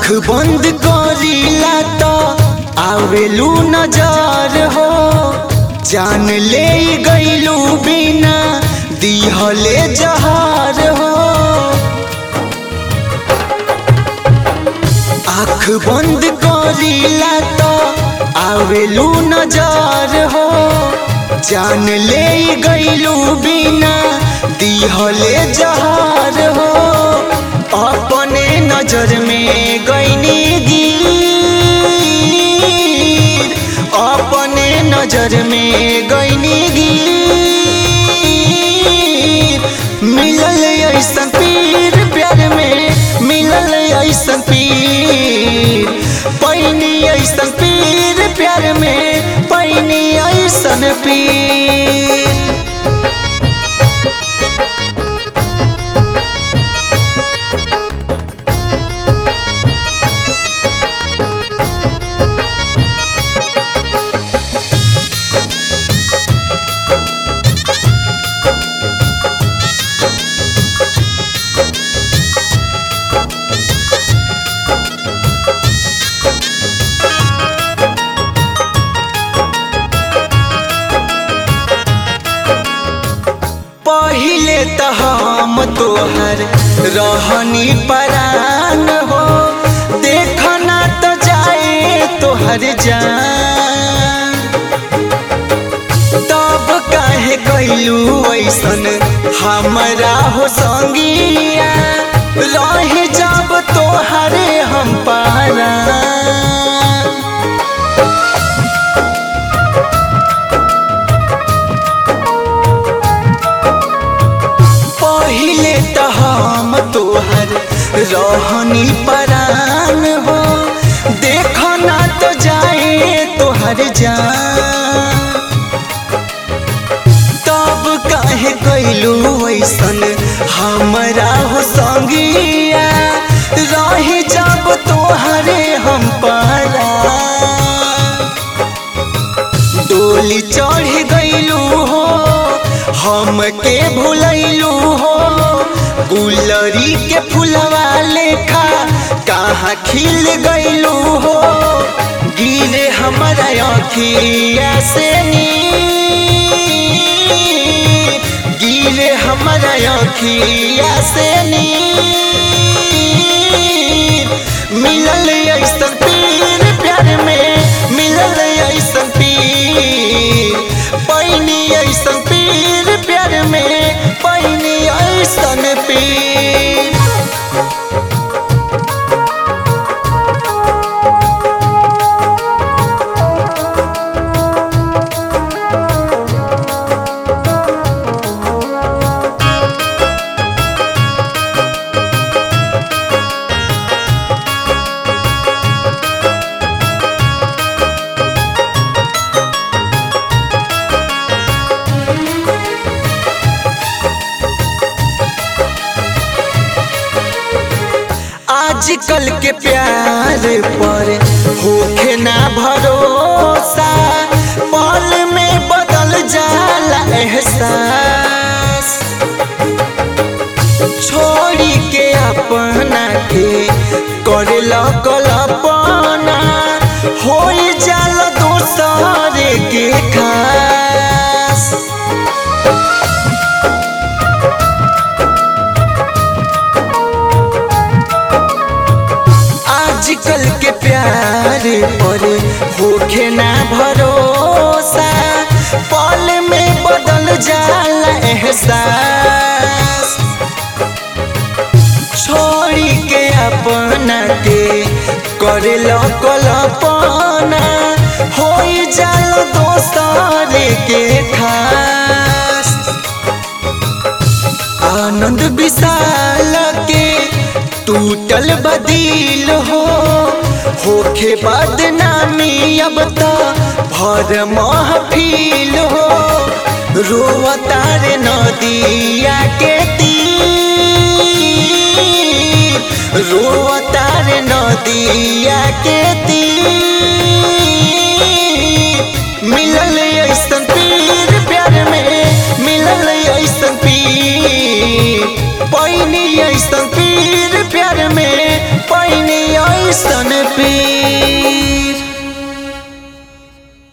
आँख बंद करीला तो आवेलू नजर हो जान ले गईलू बिना दिहले जहार हो आँख बंद करीला तो आवेलू नजर हो जान ले गईलू बिना दिहले जहार हो अपने नजर में गईनी गिर अपने नजर में गईनी गिर मिलल ऐसन पीर प्यार में मिलल ऐसन पीर पैनी ऐसन पीर प्यार में पैनी ऐसन पीर पहिले त हम तोहर रहनी परान हो देखना तो जाए तोहर जान तब काहे कैलू ऐसन हमरा हो संगिया रह जब तोहरे हम पारा पहिले त हम तोहर रहनी परान हो देखना तो जाए तोहर जान तब काहे कैलू ऐसन हमरा हो संगिया रही जब तोहरे हम पारा डोली चढ़ गईलू हो हमके भुलैलू हो गुलरी के फुलवा लेखा कहाँ खिल गईलू हो गिरे हमारा अखिया से नीर गिरे हमारा अखिया से नीर मिलल ऐसन पीर प्यार में मिलल ऐसन पीर पैनी ऐसन पीर प्यार में पैनी ऐसन पीर आजकल के प्यार पर होखे ना भरोसा पल में बदल जाला एहसास छोड़ी के अपना के करे कल्पना हो जाला दोसर के खास आजकल के प्यार पर होखे ना भरोसा पल में बदल जाला एहसास छोड़ी के अपना के करे कल्पना हो जाला दोसर के खास आनंद विशाल के टूटल बदिल हो होखे बदनामी अब तो भर महफिल हो रोवतार नदिया के तीर रोवतार नदिया के तीर